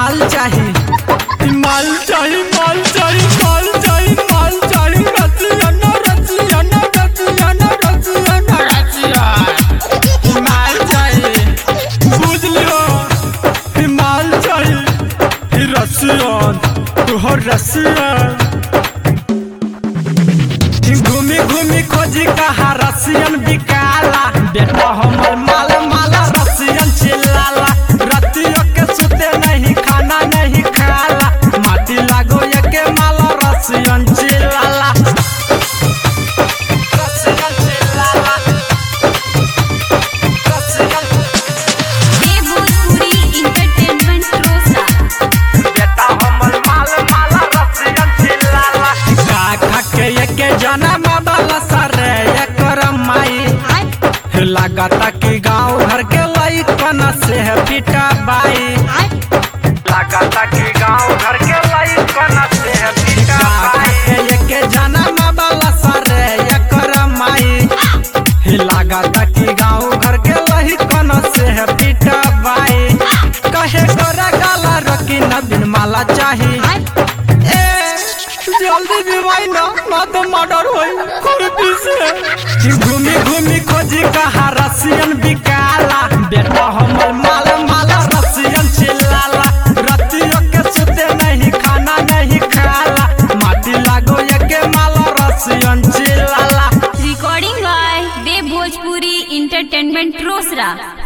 माल चाही माल चाही माल चाही माल चाही माल चाही Russian Russian Russian Russian Russian माल चाही बुझ लियो ई माल चाही ई रसियन तुहर रसियन घूमी घूमी खोजी कहा रसियन बिकाला बेटा हमर माल माला रसियन चिल्लाला रतियों के सुते नहीं खाना नहीं खाला माटी लागो ये के माला रसियन चिल्लाला रसियन चिल्लाला रसियन ये भोजपुरी इंटरटेनमेंट रोसा बेटा हमर माल माला रसियन चिल्लाला का खा के ये के जनम वाला सरे ये करम माई लागता कि गांव घर के लइकन से है पिटा बाई लागता कि गांव घर के लइकन से है पिटा बाई के जनम वाला सरे एकर माई ही लागता कि गांव घर के लइकन से है पिटा बाई कहे गोरा गाला रकी न बिन माला चाही ए जल्दी दिवाई ना ना तो मर्डर होई खुरपी से घूमी घूमी खोजी कहा रसियन बिकाला बेटा हमर माल माला रसियन चिल्लाला रतियों के सुते नहीं खाना नहीं खाला माटी लागो ये के माला रसियन चिल्लाला recording by Dev Bhojpuri entertainment Rosera